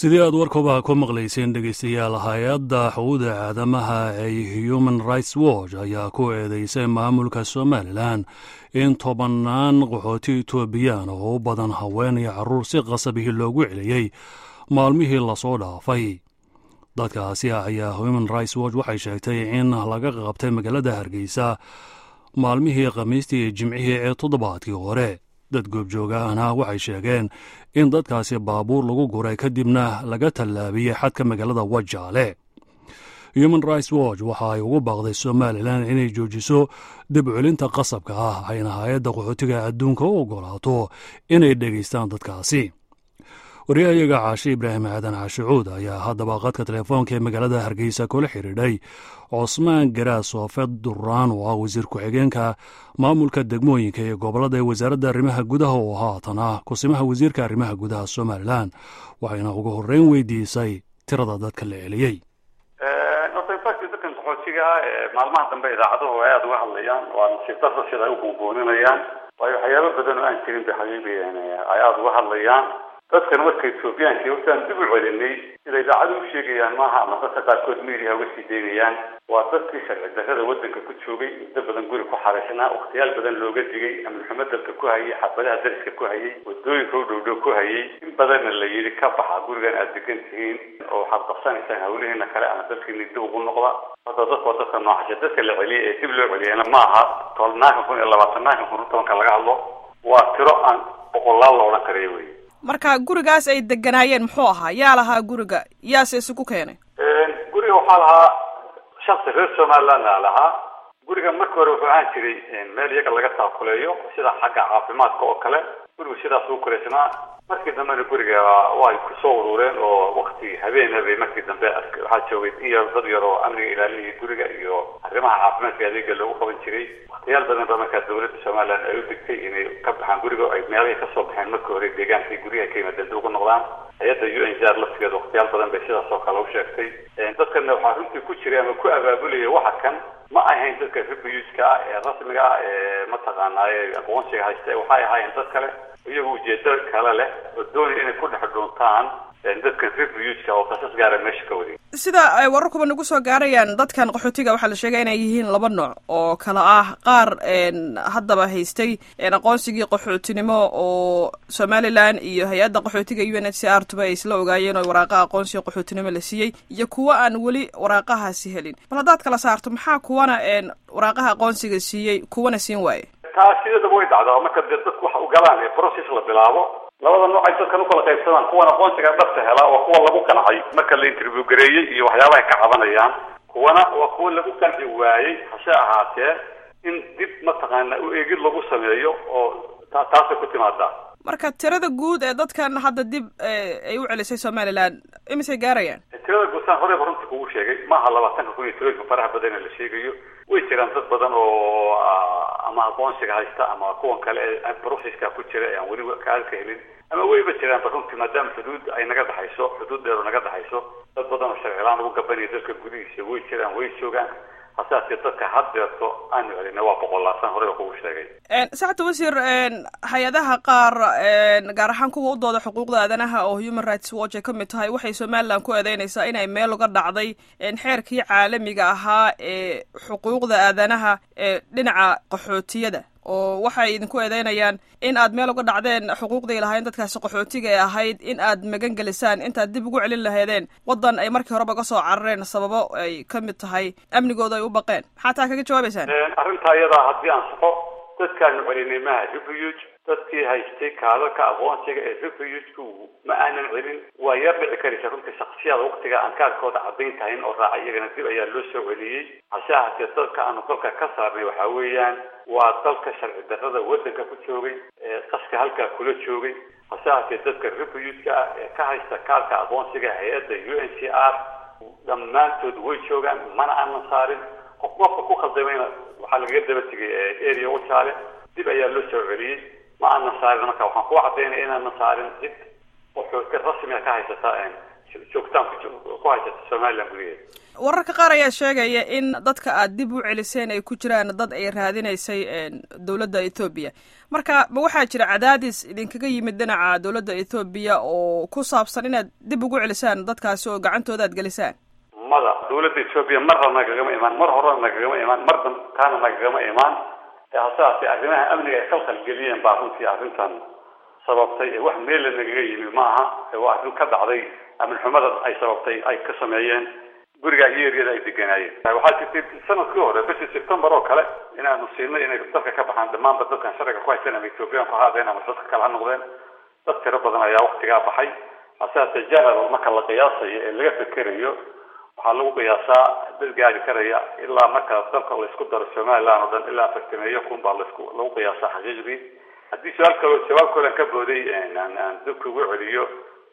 sidii aad warkooba ku maqlayseen dhegeystayaal hay-adda xuquuqda aadamaha ee human rights watch ayaa ku eedeysay maamulka somalilan in tobannaan qaxooti etoobiyaan oo u badan haween iyo carruur si qasabihii loogu celiyey maalmihii lasoo dhaafay dadkaasi ayaa human rights watch waxay sheegtay in laga qabtay magaalada hargeysa maalmihii khamiistii iyo jimcihii ee toddobaadkii hore dad goobjoogahana waxay sheegeen in dadkaasi baabuur lagu guray kadibna laga tallaabiyey xadka magaalada wajaale human rights watch waxa ay ugu baaqday somalilan inay joojiso dib celinta qasabka ah ayna hay-adda qaxootiga adduunka u ogolaato inay dhegaystaan dadkaasi waryahayaga caashe ibraahim aadan caashicuud ayaa haddaba qadka telefoonka ee magaalada hargeysa kula xidhiidhay cosmaan garaas soofed duraan oo ah wasiir ku-xigeenka maamulka degmooyinka ee gobolada ee wasaaradda arrimaha gudaha oo haatan ah kusimaha wasiirka arrimaha gudaha somalilan waxayna ugu horreyn weydiisay tirada dadka la celiyey dadkan qaxootiga ee maalmaha dambe idaacaduhu ay aada uga hadlayaan waa nasiib darda sida ay u buunbuuninayaan waayo waxyaabo badan oo aan jirin bay xabiibayaan ay aada uga hadlayaan dadkan marka ethoobiyaanki hortaan dib u celinay sida idaacadu u sheegayaan maaha ama dadka qaarkood media uga sii daynayaan waa dadkii sharci darrada waddanka ku joogay muddo badan guri ku xaraysnaa wakhtiyaal badan looga digay amnixumo dalka ku hayay xabadaha dariska ku hayay wadooyinka u dhowdhow ku hayay in badanna la yidhi ka baxa gurigan aada degan tihiin oo waxaad qabsanaysaan hawlihiina kale ama dalkiina dib ugu noqda hadda dadka waa dadka noocaasha dadka la celiyay ee dib loo celiyana ma aha tolnaanka kun iyo labaatanaanka kun tobanka laga hadlo waa tiro aan boqolaal la odhan karayo wey marka gurigaas ay deganaayeen muxuu ahaa yaa lahaa guriga yaase isugu keenay guriga waxaa lahaa shaksi reer somaliland a lahaa guriga marka hore wuxuu ahaan jiray meel iyaga laga taakuleeyo sida xagga caafimaadka oo kale gurigu sidaas ugu kuleysnaa markii dambena guriga way kusoo urureen oo wakti habeena bay markii dambe waxaa joogay in yar dad yar oo amniga ilaalinaya guriga iyo arrimaha caafimaadka adeega loogu qaban jiray waktiyaal badan ba markaa dawladda somaliland ay u digtay inay ka baxaan guriga ay meelahay kasoo baxeen marka hore deegaankay guryaha ka yimaadeen dib ugu noqdaan hay-adda u n jar laftigeeda waktiyaal badan bay sidaas oo kale u sheegtay dadkana waxaa runtii ku jiray ama ku abaabulaya waxa kan ma ahayn dadka refugiska ah ee rasmiga ah ee mataqaanaaye aqoonsiga haysta waxay ahaayeen dad kale iyagu ujeedo kale leh oo doonaya inay ku dhex dhuuntaan dadkan refugiska oo qasas gaara meesha ka waday sida ay wararkuba nagu soo gaarayaan dadkan qaxootiga waxaa la sheegay inay yihiin laba nooc oo kala ah qaar haddaba haystay aqoonsigii qaxootinimo oo somalilan iyo hay-adda qaxootiga u n h c r tuba ay isla ogaayeen oo waraaqaha aqoonsiga qaxootinimo la siiyey iyo kuwa aan weli waraaqahaasi helin bal haddaad kala saarto maxaa kuwana waraaqaha aqoonsiga siiyey kuwana siin waaye taa sidadaba way dhacdaa marka dee dadku wax ugalaan ee process la bilaabo labada nooc ay dadkan ukala qaybsadaan kuwan aqoonsiga dhabta helaa waa kuwa lagu qancay marka la interview gareeyey iyo waxyaabaha ay ka cabanayaan kuwana waa kuwa lagu qanci waayey hase ahaatee in dib mataqaana u eegid lagu sameeyo oo ta taasay ku timaadaa marka tirada guud ee dadkan hadda dib ay u celisay somaliland imisay gaarayaan tirada guudsaan horeyba runtii kugu sheegay maaha labaatanka kun iyo tirooyinka faraha badan ee la sheegayo way jiraan dad badan oo ama aqoonsiga haysta ama kuwan kale ee processka ku jira ee aan weli kaalka helin ama wayba jiraanba runtii maadaama xuduud ay naga dhaxayso xuduud dheer oo naga dhaxayso dad badan oo sharcilaan ugu gabanaya dalka gudihiisa way jiraan way joogaan hasaase dadka haddeerto aanu celina waa boqolaasan horeyba kugu sheegay saxta wasiir hay-adaha qaar gaar ahaan kuwa u dooda xuquuqda aadanaha oo human rights watch ay ka mid tahay waxay somaliland ku eedeynaysaa inay meel uga dhacday xeerkii caalamiga ahaa ee xuquuqda aadanaha ee dhinaca qaxootiyada oo waxay idinku eedeynayaan in aad meel uga dhacdeen xuquuqday lahaayeen dadkaasi qaxootiga ee ahayd in aad magan gelisaan intaad dib ugu celin lahaydeen waddan ay markii horeba ka soo carareen sababo ay ka mid tahay amnigooda ay u baqeen maxaa taa kaga jawaabaysaan arrintaa iyadaa haddii aan saxo dadkaanu celinay maha refuge dadkii haystay kaalalka aqoonsiga ee refugeku ma aanan celin waa yar dhici karaysa runtii shaksiyada waktiga aan kaarkooda caddayn tahayn oo raaca iyagana dib ayaa loo soo celiyey hase ahaatee dadka aanu dalka ka saarnay waxa weeyaan waa dalka sharci darrada waddanka ku joogay ee qaska halkaa kula joogay hase ahaatee dadka refugeska ah ee ka haysta kaarka aqoonsiga hay-adda u n c r dhammaantood way joogaan mana aanan saarin qof qofka ku khaldamayna waxaa lagaga daba tegay area wajaale dib ayaa loo soo celiyey ma aanan saarin marka waxaan ku cadaynaya inaanan saarin cid qaxooti rasmiga ka haysata joogtaan ku haysata somaliland gudaheeda wararka qaar ayaa sheegaya in dadka aad dib u celiseen ay ku jiraan dad ay raadinaysay dowladda ethoobiya marka ma waxaa jira cadaadis idinkaga yimid dhinaca dowladda ethoobiya oo ku saabsan inaad dib ugu celisaan dadkaasi oo gacantooda aad gelisaan mada dowladda ethoobiya marna nagagama imaan mar horena nagagama imaan mar dantaana nagagama imaan hasaase arrimaha amniga ay khalkhal geliyeen baa runtii arrintan sababtay ee wax meella nagaga yimi ma aha waa arrin ka dhacday amin xumada ay sababtay ay ka sameeyeen guriga iyo eryada ay deganaayeen waxaa jirtay sanadkii hore bishii september oo kale inaanu siinay inay dalka ka baxaan dhammaanba dadkan sharciga ku haysan ama ethoobiyan ku haadeen ama dadka kale ha noqdeen dad tiro badan ayaa waktigaa baxay hasaase general marka la qiyaasayo ee laga fekerayo waxaa lagu qiyaasaa dad gaari karaya ilaa marka dalka laysku daro somaliland oo dhan ilaa afartameeyo kun baa lasku lagu qiyaasaa xaqiiqdii haddii su-aal kaloo jawaab koolan ka booday aan dadka ugu celiyo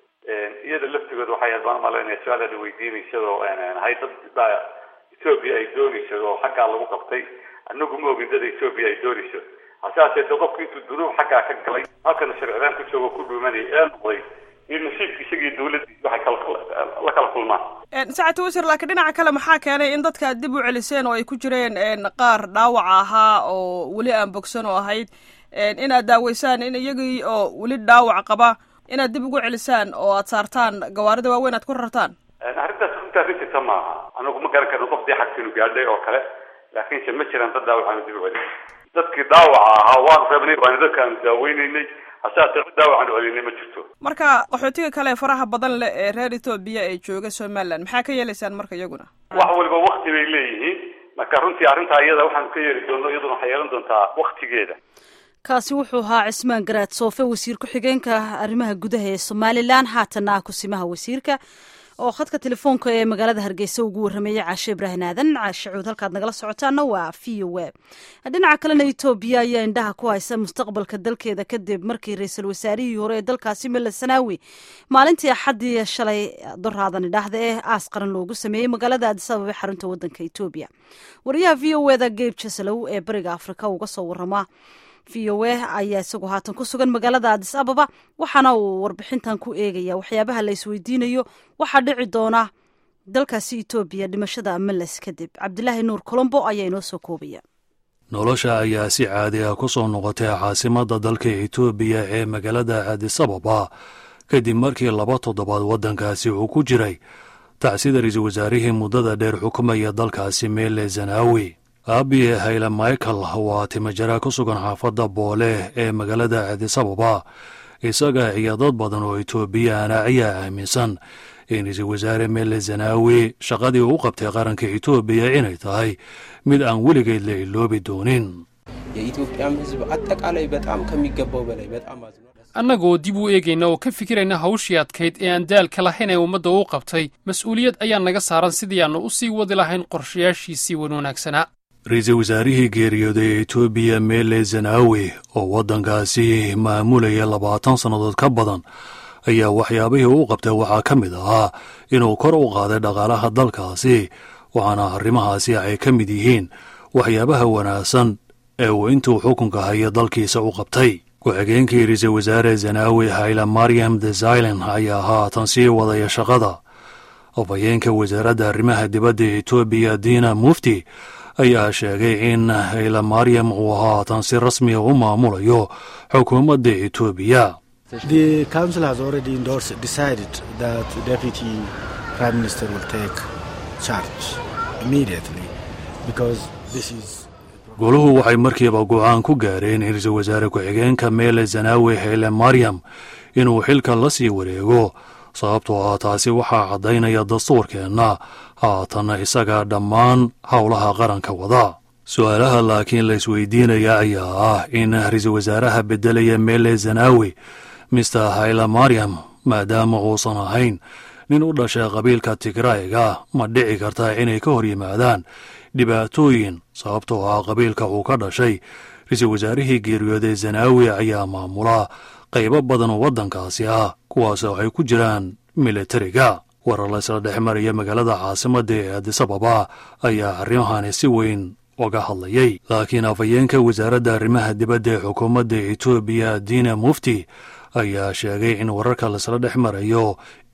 iyada laftigooda waxay aad baan umalaynaya su-aal aad weydiinaysadoo hay dad baa ethoobia ay doonayso oo xaggaa lagu qabtay anagu ma ogin dad ethoobia ay doonayso hasaase de qofki intuu dunuub xaggaa ka galay halkana sharcidaan ku joogo ku dhuumanaya ee noqday iyo nasiibka isagii dawladdiis waxay kala kala kulmaan sacati wasiir laakiin dhinaca kale maxaa keenay in dadka aad dib u celiseen oo ay ku jireen qaar dhaawaca ahaa oo weli aan bogsan oo ahayd inaad daaweysaan in iyagii oo weli dhaawac qaba inaad dib ugu celisaan oo aad saartaan gawaarida waaweyn aad ku rartaan arrintaas runtaa rijirta maaha anagu ma garan karno qof dee xagsiinu gaadhay oo kale laakiinse ma jiraan dad dhaawacaanu dib u celin dadkii dhaawaca ahaa waan rabnay waana dadkaanu daaweyneynay hasaase cid dhaawacaanu celinay ma jirto marka qaxootiga kale faraha badan leh ee reer etoobiya ee jooga somaliland maxaa ka yeelaysaan marka iyaguna wax waliba wakti bay leeyihiin marka runtii arrintaa iyada waxaanu ka yeeli doono iyaduna waxay yeelan doontaa waktigeeda kaasi wuxuu ahaa cismaan garaad soofe wasiir ku-xigeenka arrimaha gudaha ee somalilan haatanna ah kusimaha wasiirka oo khadka telefoonka ee magaalada hargeysa ugu warrameeyey caashe ibraahin aadan caashe cuud halkaad nagala socotaana waa v o a dhinaca kalena etoobiya ayaa indhaha ku haysa mustaqbalka dalkeeda kadib markii ra-iisul wasaarihii hore ee dalkaasi mele sanaawi maalintii axaddii shalay doraadani dhahda ee aas qaran loogu sameeyey magaalada adisababa xarunta wadanka etoobiya wariyaha v o eda geyb jasalow ee bariga afrika uga soo warama v o a ayaa isagoo haatan ku sugan magaalada adis ababa waxaana uu warbixintan ku eegaya waxyaabaha la isweydiinayo waxaa dhici doona dalkaasi etoobiya dhimashada meles kadib cabdilaahi nuur colombo ayaa inoo soo koobaya nolosha ayaa si caadi ah ku soo noqotay caasimadda dalka etoobiya ee magaalada adis ababa kadib markii laba toddobaad waddankaasi uu ku jiray tacsida ra-iisul wasaarihii muddada dheer xukumaya dalkaasi meele zanaawi aabiye hayle michael waa timajara ku sugan xaafadda boole ee magaalada adisababa isaga iyo dad badan oo etoobiyaana ayaa aaminsan in ra-iisul wasaare mele zanaawi shaqadii uu qabtay qaranka etoobiya inay tahay mid aan weligeed la iloobi doonin የኢትዮጵያም ሕዝብ አጠቃላይ በጣም ከሚገባው በላይ በጣም አዝኗል። annagoo dib u eegayna oo ka fikirayna hawshii adkayd ee aan daalka lahayn ee ummadda uu qabtay mas-uuliyad ayaa naga saaran sidii aannu u sii wadi lahayn qorshayaashiisii wan wanaagsanaa ra-iisul wasaarihii geeriyooday ee etoobiya mele zanaawi oo waddankaasi maamulaya labaatan sannadood ka badan ayaa waxyaabihii uu qabtay waxaa ka mid ahaa inuu kor u qaaday dhaqaalaha dalkaasi waxaana arrimahaasi ay ka mid yihiin waxyaabaha wanaagsan ee uu intuu xukunka haya dalkiisa u qabtay ku-xigeenkii ra-iisul wasaare zanaawi hayla maryam desailen ayaa haatan sii wadaya shaqada afhayeenka wasaaradda arrimaha dibadda etoobiya diina mufti ayaa sheegay in hayla maryam uu haatan si rasmiga u maamulayo xukuumadda etoobiya The council has already endorsed, decided that the deputy prime minister will take charge immediately because this is. goluhu waxay markiiba go-aan ku gaareen in ra-iisul wasaare ku-xigeenka meele zanaawi hayle maryam inuu xilka la sii wareego sababtoo ah taasi waxaa caddaynaya dastuurkeenna haatanna isaga dhammaan howlaha qaranka wada su-aalaha laakiin la isweydiinaya ayaa ah in ra-iisul wasaaraha beddelaya meele zanaawi mister hayla maryam maadaama uusan ahayn nin u dhashay qabiilka tigrayga ma dhici karta inay ka hor yimaadaan dhibaatooyin sababtoo ah qabiilka uu ka dhashay ra-iisul wasaarihii geeriyooday zanaawi ayaa maamula qaybo badan oo waddankaasi ah kuwaasoo ay ku jiraan militariga warar laysla dhex maraya magaalada caasimadda ee adisababa ayaa arrimahani si weyn uga hadlayay laakiin afhayeenka wasaaradda arrimaha dibadda ee xukuumadda etoobiya diina mufti ayaa sheegay in wararka laysla dhex marayo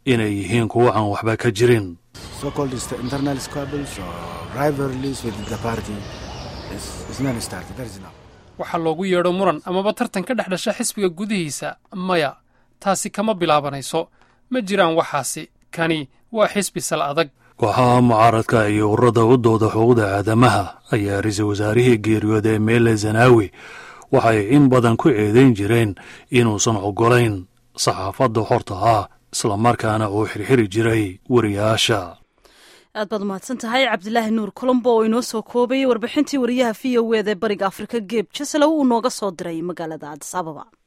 inay yihiin kuwo aan waxba ka jirin So-called is- internal squabbles or rivalries with the party is, is non-starter. There is no. waxaa loogu yeedho muran amaba tartan ka dhex dhasha xisbiga gudihiisa maya taasi kama bilaabanayso ma jiraan waxaasi kani waa xisbi sal adag kooxaha mucaaradka iyo ururada u dooda xuquuqda aadamaha ayaa ra-iisul wasaarihii geeriyooday meele zanaawi waxay in badan ku eedayn jireen inuusan oggolayn saxaafadda xorta ah islamarkaana uu xirxiri jiray wariyaasha aad baad umahadsan tahay cabdilaahi nuur colombo oo inoo soo koobayay warbixintii wariyaha v o eda ee bariga afrika geeb jasalow uu nooga soo diray magaalada adis ababa